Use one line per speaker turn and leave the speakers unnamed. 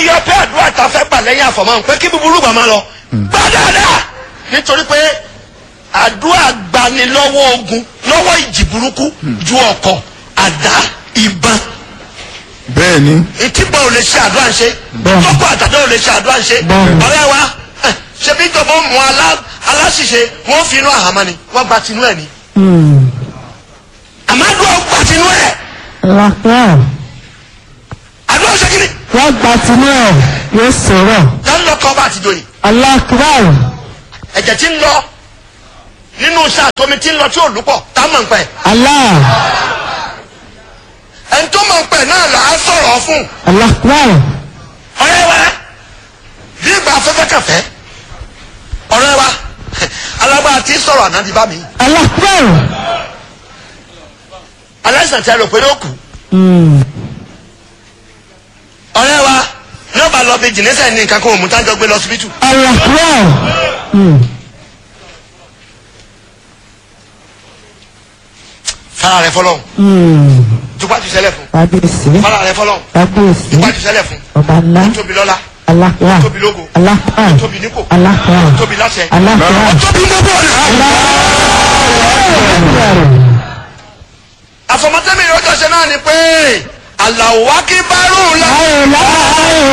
yọ pé àdúrà ta fẹ́ gbà lẹ́yìn àfọ̀mọ́ pé kí búburú gbà máa lọ gbà dáadáa nítorí pé àdúrà gbani lọ́wọ́ ogun lọ́wọ́ ìjì burúkú ju ọkọ̀ àdá ìbọn
bẹ́ẹ̀ ni
ìtìbọn ò lè ṣe àdúrà ń ṣe
Bẹ́ẹ̀ni.
tọ́kọ̀ àtàdá ò lè ṣe àdúrà ń ṣe
Bẹ́ẹ̀ni.
ọ̀rẹ́ wa eh, ṣebí ìjọba ó mú alá- aláṣìṣe wọ́n fi inú àhámọ́ ni wọ́n gba tinú ẹ̀ ni àmọ́ àdúrà ó gba tinú ẹ̀
Alakbar.
àdúrà ó ṣe kí ni
Wọ́n gba tinú ẹ̀ yóò sọ̀rọ̀.
lọ́nà lọ́kọ́ bá àtijọ́ yìí
Alakbar.
ẹ̀jẹ̀ tí ń lọ nínú iṣẹ́ àtọ́mi tí ń lọ tí ò lúpọ̀ tá a mọ̀ ń pẹ́
Allah.
ẹni tó mọ̀ ń pẹ́ náà là á sọ̀rọ̀ fún
Alakbar.
ọ̀rẹ́ wa bí ìgbà afẹ́fẹ́ kẹfẹ́ ọ̀rẹ́ wa alágbára tí ń sọ̀rọ̀ ànádi bá mi
Alakbar.
aláìsàn tí a rò pé ó kù ọ̀rẹ́ wa ní ọba lọ bí jìnnìsẹ̀ ní nǹkan kan òmùtá jọ gbé lọ síbítù
Alakbar.
fara rẹ fọlọ́hún tupájú sẹlẹ̀ fún
Kábíyèsí.
fara rẹ fọlọ́hún
Kábíyèsí.
tupájú sẹlẹ̀ fún
Ọba ńlá.
tóbi lọ́lá
Alakbar.
tóbi lógo
Alakbar.
tóbi nípò
Alakbar.
tóbi láṣẹ
Alakbar.
tóbi gbogbo ọ̀nà. àfọmọtẹ́mi ìrọ́jọ́ ṣe náà ni pé àlàó wákìbárù la.
Láyé láyé.